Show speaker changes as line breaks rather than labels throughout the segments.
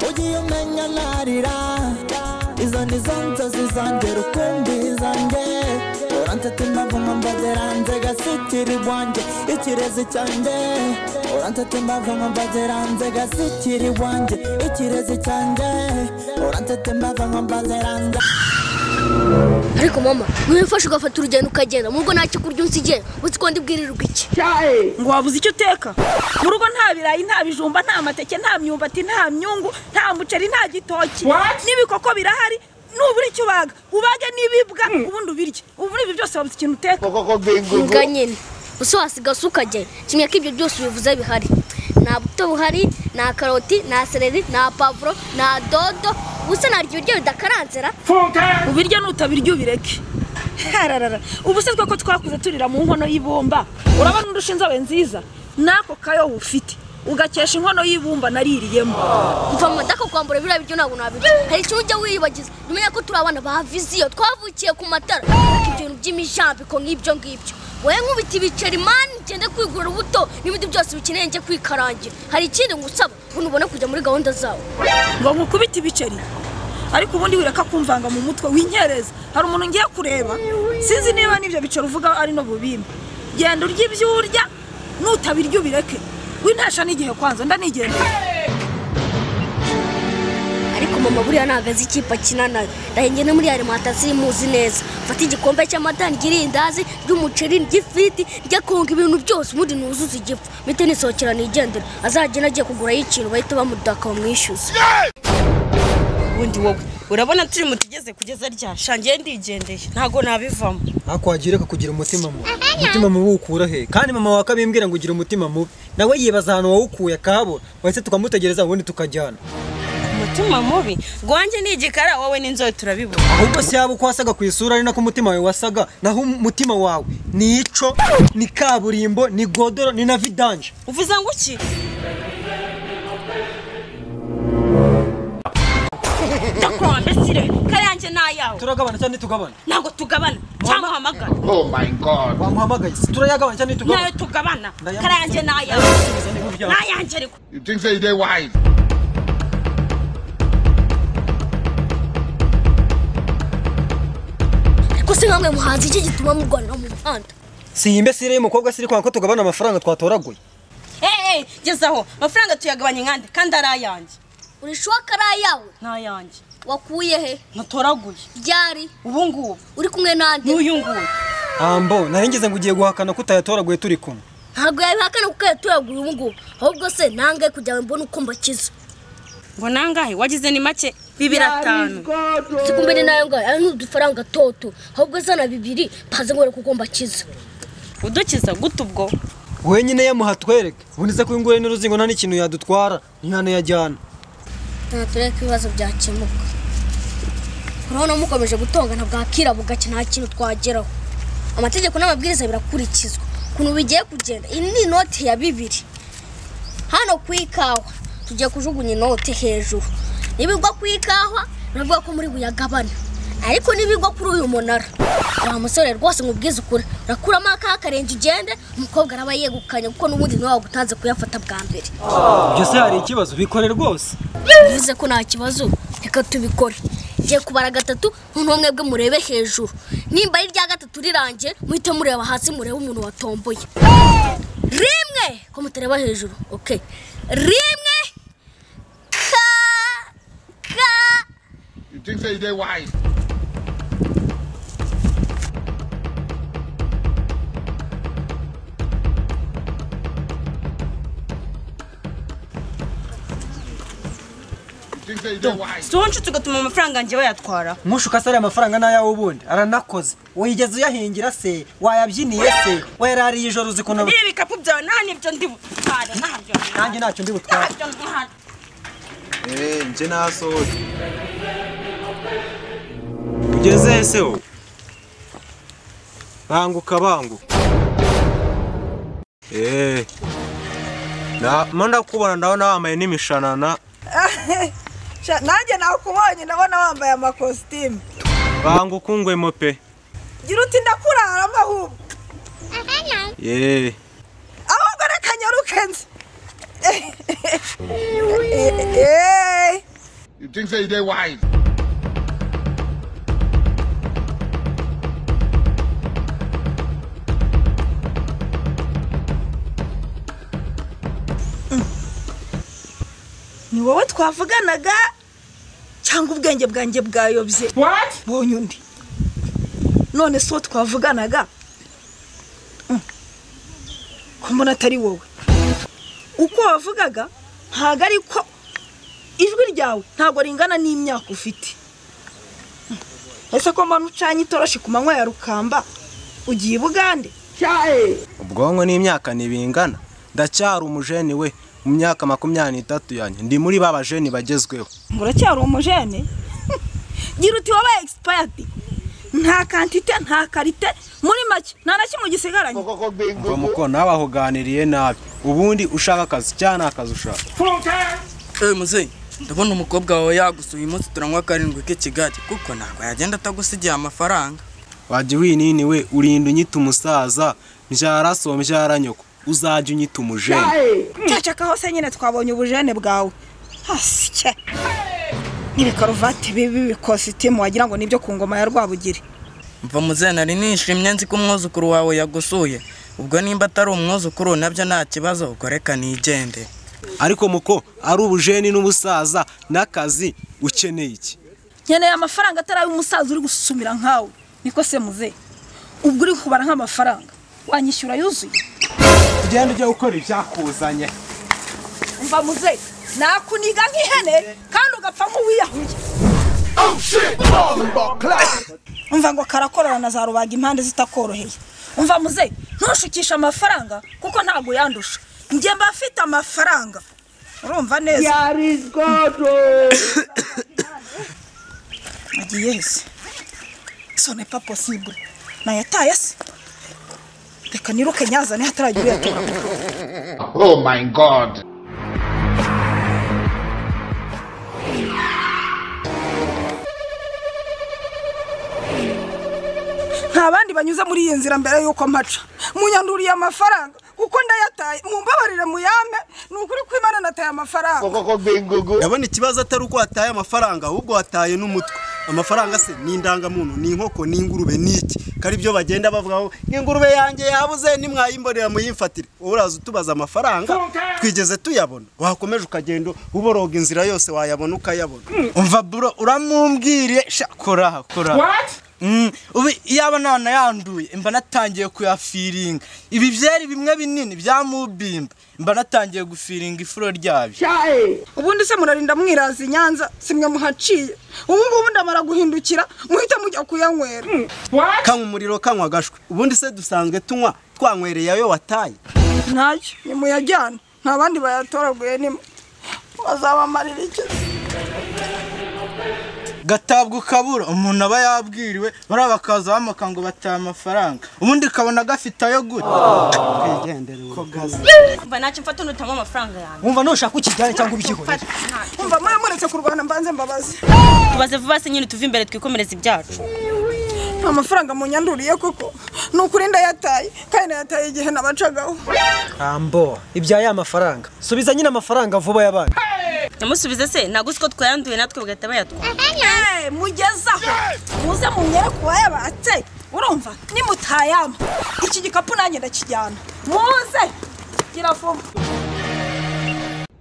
ugiye umenya ntarira izo ni zo nzozi zanjye rukumbi zanjye urantetima vuma mbagera hanze gasitiri bwanjye ikirezi cyanjye urantetima vuma mbagera hanze gasitiri bwanjye ikirezi cyanjye urantetima vuma mbagera hanze
ariko mama niba ufashe ugafata urugendo ukagenda mu rugo ntacyo kurya unsigiye uzi ko ndibwirirwa iki
ngo wabuze icyo uteka mu rugo nta birayi nta bijumba nta mateke nta myumbati nta myungu nta muceri nta gitoki n'ibikoko birahari nubura icyo ubaga ubage n'ibibwa ubundi ubirye ubu ibi byose wabuze ikintu uteka
imbwa nyine gusa wasigaye ukajya kimwe ko ibyo byose ubivuze bihari nta buto buhari nta karoti nta sereri nta pavuro nta dodo gusa naryo ibiryo bidakaranzira
ubirya nutabirya ubireke hararara ubu se ko twakuze turira mu nkono y'ibumba urabona indusha inzobe nziza n'ako kayobo ufite ugakesha inkono y'ibumba naririyemo
kuva mu madaka kwambura biriya biryo ntabwo nabirya hari ikintu ujya wiyibagiza numenya ko turi abana ba viziyo twavukiye ku matara ariko ibintu by'imijambiko nk'ibyo ngibyo wowe nkubita ibiceri mani ngende kwigura ubuto n'ibindi byose bikeneye njye kwikarangira hari ikindi ngusaba ubu ubone kujya muri gahunda zawe
ngo nkukubite ibiceri ariko ubundi wireka kumvanga mu mutwe winyereza hari umuntu ngiye kureba sinzi niba n'ibyo biceri uvuga ari no bubimbe genda urya ibyo urya nutabirya ubireke wintesha n'igihe kwanza ndanigenda
ariko mama buriya ntabwo azi ikipe akina nayo ndahinge no muri alimantasiyo imuzi neza mfate igikombe cy'amata ry'irindazi ry'umuceri ry'ifiriti njya konga ibintu byose ubundi nuzuze igipfu mpite nisohokera nigendera azagenda agiye kugurayo ikintu bahita bamudaka bamwishyuza
ubundi wowe urabona turi mu tugeze kugeza rya shangiye ndigendeye ntago nabivamo
ako wagira kugira umutima mubi umutima mubi ukura he kandi mama wawe akabimbwira ngo ugira umutima mubi nawe yibaza ahantu wawukuye akahabura wahise tukamutegereza ubundi tukajyana
umutima mubi gwanjye ni igikara wowe n'inzobe turabibona
ahubwo si yaba uko wasaga ku isura ari nako umutima wawe wasaga naho umutima wawe ni ico ni kaburimbo ni godoro ni na vidanje
uvuze ngo iki ndakurwa mbesire kayanjye ni ayawe
turagabana cyangwa ntitugabana
ntabwo tugabana cyangwa uhamagara
Oh my god.
wamuhamagaye se turayagabana cyangwa
nayo
ntitugabana
tugabana
Ndayamusubiza.
kayanjye ni ayawe ni ayanjye ariko
You think say they wise?
ariko se nkamwe muhanzi iki gituma murwanira mu muhanda
si iyi mbesire y'umukobwa siri kwanga ko tugabana amafaranga twatoraguye
eee gezaho amafaranga tuyagabanya inkande kandi ari ayanjye
urishuwa ko ari ayawe
ni ayanjye
wakuye he
ntutoraguye
ryari
ubu ngubu
uri kumwe n'andi
n'uyu nguyu
ambo naringize ngo ugiye guhakana ko utayatoraguye turi kumwe
ntabwo yabihakana kuko yatuyagura ubu ngubu ahubwo se nangaye kugira ngo mbone uko mbakiza
ngo nangahe wagize ni make bibiri atanu
si kumenya nayo ngayo ayo ni udufaranga toto ahubwo zana bibiri mpaze ngo kuko mbakiza
udukiza gute ubwo
wenyine yamuha twereke ubundi se kuyungurira n'uruzingo nta n'ikintu yadutwara ntiyanayajyana
nta turebe ko ibibazo byakemuka urabona mukomeje gutongana bwakira bugake nta kintu twageraho amategeko n'amabwiriza birakurikizwa ukuntu bigiye kugenda iyi ni inoti ya bibiri hano ku ikawa tugiye kujugunya inoti hejuru niba igwa ku ikawa biravuga ko muri buyagabane ariko niba igwa kuri uyu munara wa musore rwose ngo ubwize ukuri urakuramo akaha akarenga ugende umukobwa araba yegukanye kuko n'ubundi niwe wagutanze kuyafata bwa mbere
ibyo se hari ikibazo bikore rwose
bivuze ko nta kibazo reka tubikore ngiye kubara gatatu noneho mwebwe murebe hejuru nimba ari irya gatatu rirangiye muhite mureba hasi murebe umuntu watomboye rimwe ko mutareba hejuru oke rimwe ka ka
You think say they wise? You think say they wise?
si wowe nshuti ugatuma amafaranga yanjye wayatwara
nkushuka se ariya mafaranga ni ayawe ubundi aranakoze wigeze uyahingira se wayabyiniye se wayarariye ijoro uzi ukuntu aba-
ibi bikapu byawe nta n'ibyo ndi butware ntabyo
nanjye ntacyo ndi butware
ntabyo ntwara
Eh, nje nasohotse ugeze ese wowe banguka banguka Eh, na manda kubona ndabona wambaye n'imishanana
nanjye nakubonye ndabona wambaye amakositimu
banguka ungwemo pe
gira uti ndakuraramo ahubwo
Eh,
ahubwo reka njye nzi Eh,
You think say they wise?
ni wowe twavuganaga cyangwa ubwenge bwanjye bwayobye
What?
bonye undi none si uwo twavuganaga Mm. ko mbona atari wowe uko wavugaga ntabwo ari ko ijwi ryawe ntabwo ringana n'imyaka ufite Mm. ese ko mbona ucanye itoroshi ku manywa ya rukamba ugiye i bugande
ubwonko n'imyaka ntibingana ndacyari umujeni we mu myaka makumyabiri n'itatu yanjye ndi muri ba bajeni bagezweho
ngo uracyari umujene gira uti wabaye egisipayadi nta kantite nta karite muri make nta na kimwe gisigaranye
mva muko nawe ahuganiriye nabi ubundi ushaka akazi cyangwa nta kazi ushaka
ewe muzeyi ndabona umukobwa wawe yagusuye uyu munsi turanywa karindwi k'i kigali kuko ntabwo yagenda atagusigiye amafaranga
wajya winini we urinda unyita umusaza mbyara so mbyara nyoko uzajya unyita umujeni
cyacaka hose nyine twabonye ubujene bwawe hasye n'ibi karuvati bibi bikositimu wagira ngo nibyo ku ngoma ya rwabugiri
mva muzeyi nari nishimye nzi ko umwuzukuru wawe yagusuye ubwo nimba atari umwuzukuru nabyo nta kibazo ubwo reka nigende
ariko muko ari ubujeni n'ubusaza n'akazi ukeneye iki
nkeneye amafaranga atari ay'umusaza uri gusumira nkawe niko se muze ubwo uri kubara nk'amafaranga wanyishyura yuzuye
ugenda ujya gukora ibyakuzanye
mva muze nakuniga nk'ihene kandi ugapfa nk'uwiyahuye umva ngo karakorora na za rubaga impande zitakoroheye umva muze ntushukishe amafaranga kuko ntabwo yandusha njye mba mfite amafaranga urumva neza agiye hese sone pa posibure nayataye se reka niruke nyazane hataragira uyatora
Oh my God.
nta bandi banyuze muri iyi nzira mbere y'uko mpaca munyanduriye amafaranga kuko ndayataye mumbabarire muyame ni ukuri ko imana nataye amafaranga
ndabona ikibazo atari uko wataye amafaranga ahubwo wataye n'umutwe amafaranga se ni indangamuntu ni inkoko ni ingurube ni iki ko ari byo bagenda bavugaho ingurube yanjye yabuze nimwayimborera muyimfatire wowe uraza utubaza amafaranga twigeze tuyabona wakomeje ukagenda uboroga inzira yose wayabona ukayabona umva bro uramumbwire sha koraha koraha
Mm, ubu iyaba nana yanduye mba natangiye kuyafiringa ibi byari bimwe binini byamubimba mba natangiye gufiringa ifuro ryabyo
ubundi se murarinda mwiraza i nyanza simwe muhaciye ubu ngubu ndamara guhindukira muhite mujya kuyanywera
kanywa umuriro kanywa agashwe ubundi se dusanzwe tunywa twanywereye ayo wataye
ntayo nimuyajyane nta bandi bayatoraguye nimwe bazabamarira iki
gatabwa ukabura umuntu aba yabwiriwe bariya bakaza bamuka ngo bataye amafaranga ubundi ukabona gafite ayo gute twigendere ubu.
mva ntacyo mfata unutamo amafaranga yawe
wumva ntushaka ukijyane cyangwa ubikigorere
umva mwe muretse kurwana mbanze mbabaze
tubaze vuba se nyine tuve imbere twikomereze ibyacu
nta mafaranga munyanduriye koko ni ukuri ndayataye kandi ndayataye igihe nabacagaho
ambo ibya ya mafaranga subiza nyine amafaranga vuba y'abandi
namusubize se ntabwo uzi ko twayanduye natwe bagahita bayatwara
Eh, mugezaho muze mumyere ku bayabatse urumva nimutayama iki gikapu nanjye ndakijyana muze gira vuba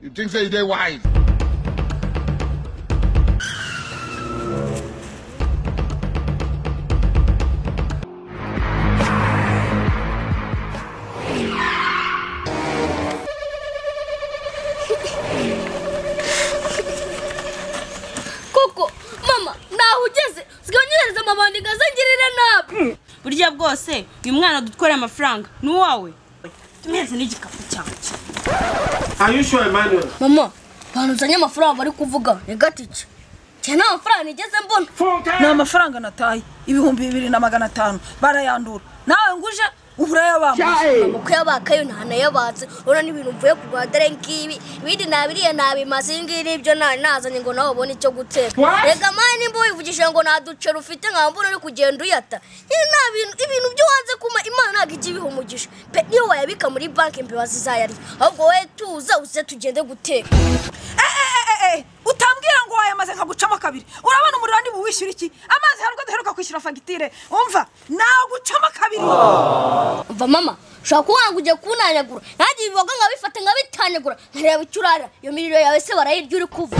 You think say they wise?
koko mama ntaho ugeze siganyereza amabandi ngazangirire nabi
burya bwose uyu mwana dutwara amafaranga ni uwawe tumeze n'igikapu cyanjye
mama abantu uzanye amafaranga bari kuvuga ni gatike cye nta mafaranga nigeze mbona
ni amafaranga nataye ibihumbi bibiri na magana atanu barayandura nawe nguje uhura yabambuje
amako yabakayo nta nayabatse urabona n'ibintu mvuye kugura dore ngibi ibindi nabiriye nabimaze ibi ngibi nibyo na- nazanye ngo nawe ubone icyo guteka reka mani nimba wivugishije ngo nta duceri ufite nkambura uri kugenda uyata nyine nta bintu ibintu byo wanze kuma imana ntabwo ijya ibiha umugisha pe niyo wayabika muri banki imbeba zizayarya ahubwo wowe tuza uze tugende guteka
Eh, utambwira ngo wayamaze nkagucamo kabiri urabona umuriro ni buwishyura iki amazi hari ubwo duheruka kwishyura fagitire umva nagucamo kabiri
mva mama ushobora kuba wanga ugiye kunanyagura nanjye ibiboga nkabifata nkabitanyagura nkareba icyo urara iyo miriro yawe se barayirya uri kuva